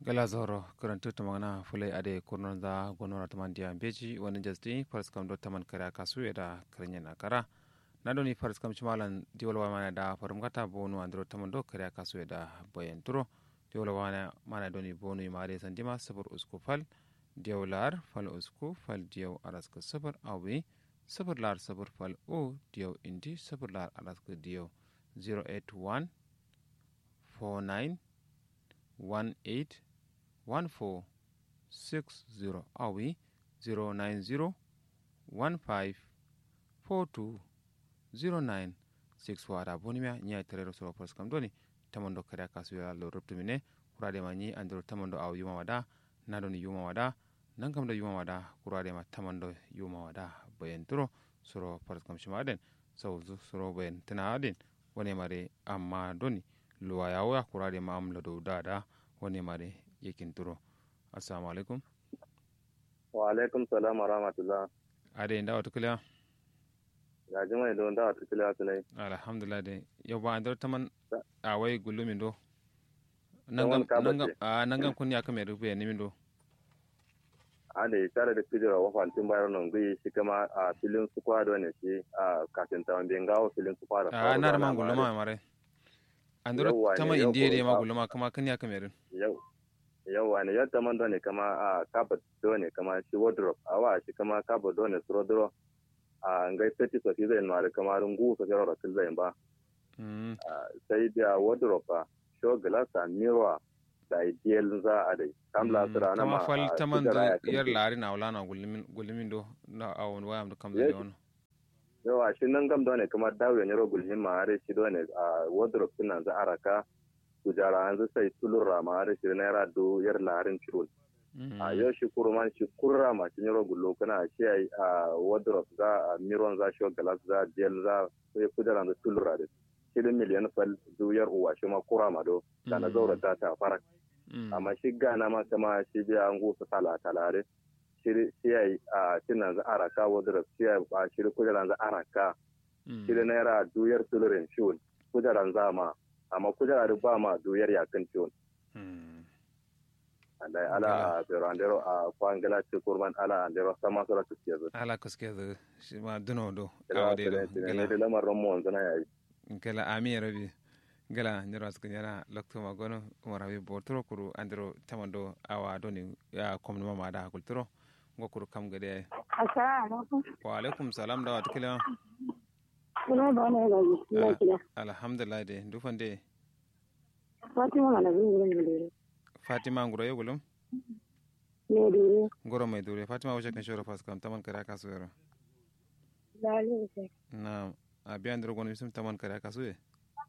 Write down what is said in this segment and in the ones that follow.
gala zoro karantu tamana fulai ade kurnon da gonora taman dia beji wani jasdi faras kam do taman kara kasu da karnya na kara na doni faras kam chimalan diwala mana da farum kata bonu andro taman do kara kasu da boyen turo diwala mana mana doni bonu imare sandima sabur usku fal diwalar fal usku fal diyaw araska sabar awi sabar lar sabar fal o diyaw indi sabar lar araska diyaw 081 49 18 1460 awi 090 15 42 09 6 wada bonimia nya terero so pros kam doni tamondo kare kasu ya lo ruptumine kurade ma ni andro tamondo aw yuma wada nadoni yuma wada nan kam da yuma wada kurade ma tamondo yuma wada bayen turo soro pros kam shimaden so soro bayen tana adin wone mare amma doni luwa yawo ya kurade ma amla do dada wone mare yakin turo assalamu alaikum wa alaikum salam wa rahmatullah ade nda wata kula ya jima don da wata kula tunai alhamdulillah de yau ba andar taman a wai gulumin do Taman ka bace. nangam kun ya kame rufe ne min do a da ya tare da kujera wa fantin bayar nan gui shi kama a filin su kwado ne shi a kafin ta wanda gawo filin su kwado a na da man guluma mare andar Yawwa ne, taman yau indiya ko de ma ba- guluma kama kan ya kame rin yau yau ne yadda man ne kama a kabat do ne kama shi wardrobe a wa shi kama kabat do ne suro duro a ngai feti sofi zai mara kama rungu so jaro rakil zai ba Mm, sai da wardrobe ba show glass a mirror da ideal za a dai kamla su rana kama ma fal a taman kujera do ya kai yar lari na wala na gulumin gulumin do na awon wayam do kam Yes. da yono yawa shi nan gam dole kamar dawo ne rogul himma are shi dole a wardrobe din nan za araka kujara an sai tulura ma are shi naira do yar larin chul Mm, a yau shi kurman shi kurra ma shi rogul lo kana shi ai a wardrobe za a miron za shi glass za gel za sai kujara da tulura da shi da miliyan fal do yar uwa shi ma kurra ma do kana Mm. zaura ta ta fara mm, amma shi gana ma kama shi biya an gusa tala talare shi shi ai a tinan za araka wardrobe shi ai a shi kujara za araka mm. shi da naira duyar tulurin ciwon kujeran zama amma kujera ba ma duyar yakin ciwon Mm. da ala a berandero a kwangala ci kurman ala andero sama sura ci yanzu ala kuske da shi ma duno do ila awde do da gala ne da lamarin mu wanzu na yayi gala ami rabi gala nyoro asku nyara lokto ma gono umar habi botoro kuru andro tamando awa doni ya komno mama da kulturo ngo kuru kam gade Assalamu alaikum. wa alaikum salam da wata kila Ina da wani ga ina kira. alhamdulillah de dufande Fatima mana bin gurin da dare. fatima nguro yegulum Ne dare. ngoro mai dure fatima wace kan shoro pas kam taman kare kasu yaro Dalil sai. na abi andro gono bisum taman kare kasu ye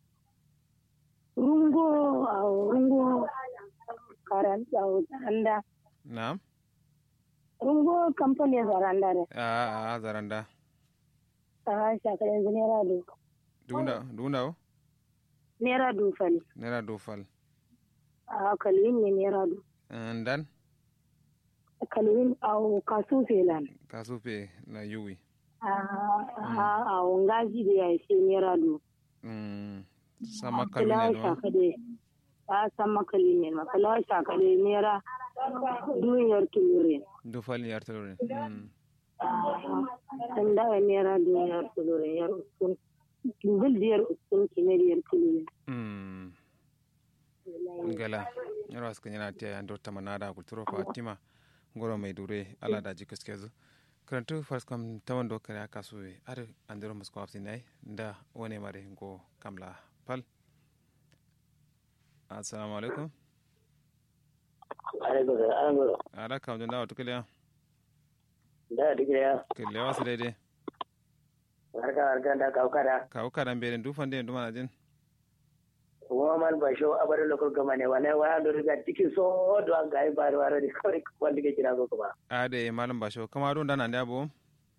Rungo a rungo karanta anda. na Rungo kamfani zaranda ne. a a zaranda Ta shaka yanzu naira du. dunda dunda o Naira du fali. nera do fal A kalwin ne naira du. ndan Kalwin a kasu felan. kasu pe na yuwi A a a ngaji da ya ce naira du. Mm, sama Kalawa kalune no shaka da a san makalin ne ma. Kalawa shaka da naira duniyar tulurin. do fal yar tore mm an dawa naira duniyar tulurin yar uskun bil biyar uskun kinariyar tulurin mm ngala yaro aska nyana tiya ando tamanada kulturo fatima ngoro mai dure ala da jikas kezu karantu fars kam tawando kare aka suwe ar andero musko afsi nai nda wone mare ngo kamla pal assalamu alaikum alaikum salam ala kam jonda watu kele da duk ya kele wasu daidai harka harka da kaukara kawo karan bere du fande du mana jin kuma man ba sho abar lokal gama ne wala wala do riga tiki so do an ga ba wala di kawai wanda ke kira ko kuma ade malam basho kama don dana ndabo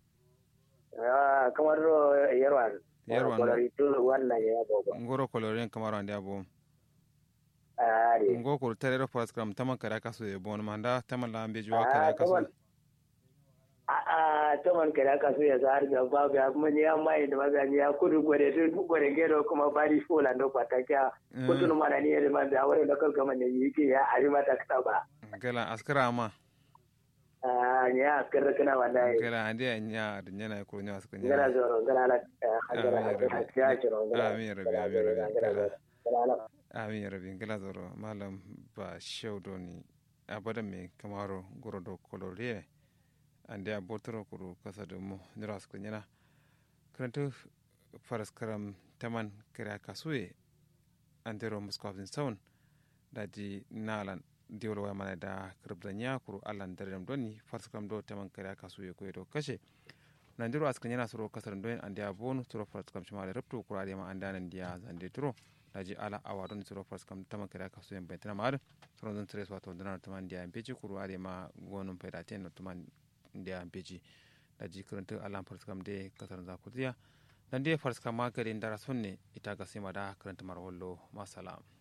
ah kamar ro yarwan Yarwan. ko ri to wannan ya bobo ngoro koloren kamaro ndabo ah ri ngo ko terero pas kam taman kare aka suwe bon manda taman la ambe juwa Ah, kare aka taman. suwe a ta man kada ka so ya zahar ga babu ya mun ya mai da magani ya kudu gore to gore gero kuma bari fola no pataka kudu mana ni ya man da wani lokal gama ne yake ya ari mata ka ba gala askara ma a ya askara kana wallahi gala ande nya da nyana ko nya askara nya gara zoro gara la hajara ya jiro amin rabi amin rabi amin rabi gala zoro malam ba shaudoni abadan me kamaro goro do koloriye ande a botoro kuru kasa da mu nira su kunyana karanta faras karam taman kira kasuye an dero muskofin saun da ji nalan diwol wa mana da kirbda nya kuru allan dare doni faras karam do taman kira kasuye ko do kashe nan dero askan yana suro kasar don ande a bonu suro faras karam shima da rabto kura da ma andanan dia zande turo da ji ala awa don suro faras karam taman kira kasuye bai tana ma suro don tres wato donar taman dia beji kuru ade ma gonun faida ten taman ndia beji da ji karanta alam farskam de kasar zakutiya dan de farskam ma gari ndara sonne ita ga sima da karanta marwallo masalam